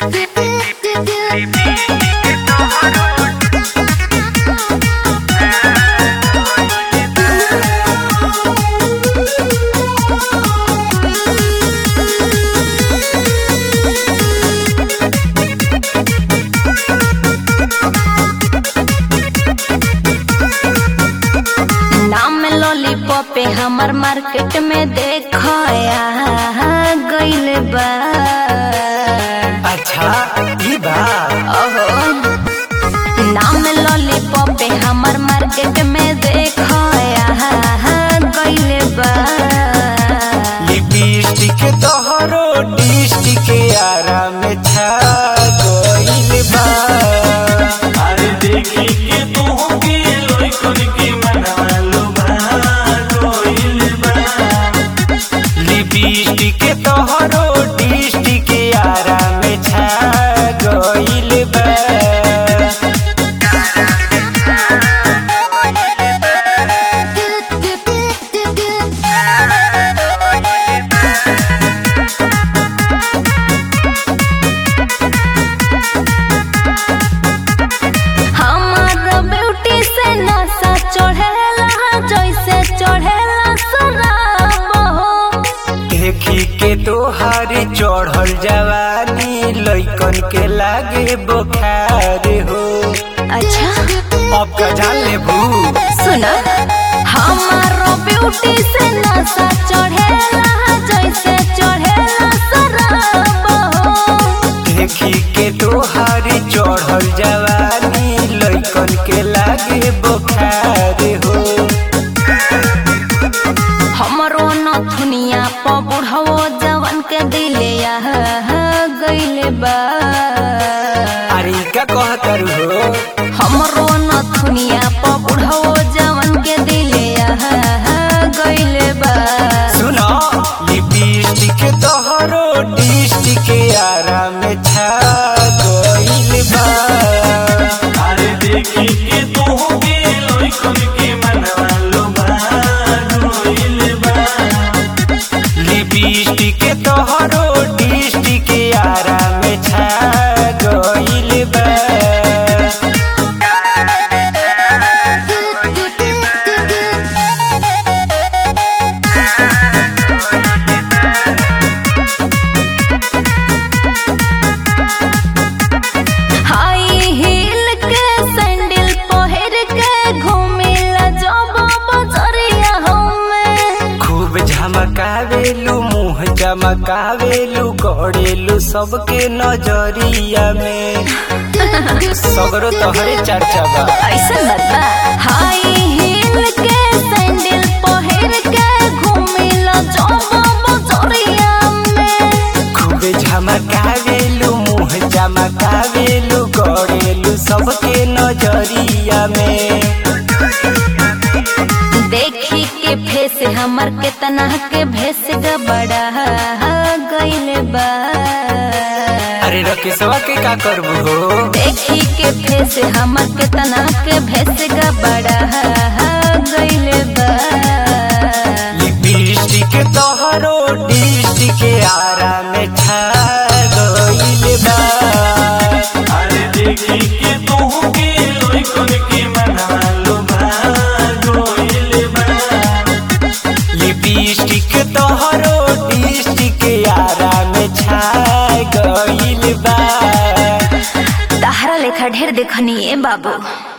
नाम लॉलीपॉप पे हमर मार्केट में देखया गइल बा अच्छा ई बा ओहो नाम लॉलीपॉप पे हमर मार्केट में देखया गइल बा लिपस्टिक तोहरो डिस्टिक आरा में छा गइल बा अरे देखी के तोहके लइकन के मनवा लुभा गइल बा लिपस्टिक तोहरो डिस्टिक आरा में छा गइल बा हमार ब्यूटी से नशा चढ़ेला जैसे चढ़ेला शराब हो देखी के तोहार चढ़ल जवानी लइकन के लागे बुखार हो अच्छा अब का जान ले भू सुना हमारो ब्यूटी से नशा चढ़ेला जैसे चढ़ेला शराब हो देखी के तोहार चढ़ल जवानी लइकन के लागे बुखार हो हमरो नथुनिया प बुढ़वो जवन के दिले गइले बा अरे ई का कहतर हो हमरो नथुनिया प बुढ़वो जवन के दिले गइले बा सुनो लिपस्टिक तोहरो डिस्टिक आरा में छा गइल बा अरे देखी के तोहके लइकन के मनवा लुभा गइल बा लिपस्टिक तोहरो डिस्टिक आरा में छा गइल बा हाई हील के सैंडल पहिर के घूमिला जब बजरिया हमें खूब झमकावेलू मुंह चमकावेलू गड़ेलू सबके नजरिया में सगरो तोहरे चर्चा बा ऐसा बता हाई हील के सैंडल पहिर के घूमिला जब बजरिया में खूब झमकावेलू मुंह चमकावेलू गड़ेलू सबके नजरिया में देखी के फेस हमर केतना के भेस बड़ा गइल बा अरे रकेशवा के का करबू हो देखी के फेस हमर केतना के भेस बड़ा गइल बा लिपस्टिक तोहरो डिस्टिक आरा में छा गइल बा अरे देखी के तोहके लइकन के मनवा लुभा गइल बा लिपस्टिक तोहरो डिस्टिक आरा में छा गइल बा तहरा लेखा ढेर देखनी ए बाबू